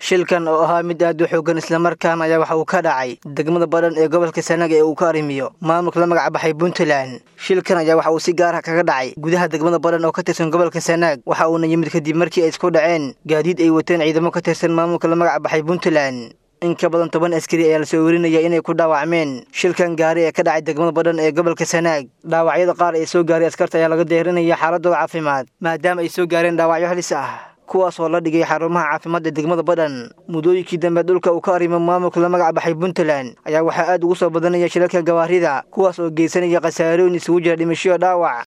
shilkan oo ahaa mid aad u xoogan islamarkaana ayaa waxa uu ka dhacay degmada badhan ee gobolka sanaag ee uu ka arrimiyo maamulka la magac baxay puntland shilkan ayaa waxa uu si gaar ah kaga dhacay gudaha degmada badhan oo ka tirsan gobolka sanaag waxa uuna yimid kadib markii ay isku dhaceen gaadiid ay wateen ciidamo ka tirsan maamulka la magac baxay puntland in ka badan toban askari ayaa lasoo werinaya inay ku dhaawacmeen shilkan gaari ee ka dhacay degmada badhan ee gobolka sanaag dhaawacyada qaar ee soo gaaray askarta ayaa laga deerinaya xaaladooda caafimaad maadaama ay soo gaareen dhaawacyo halis ah kuwaas oo la dhigay xarumaha caafimaadda degmada badhan muddooyinkii dambe dhulka uu ka arrimo maamulka la magac baxay puntland ayaa waxaa aad ugu soo badanaya shilalka gawaarida kuwaas oo geysanaya khasaarooyin isugu jira dhimashoyo dhaawac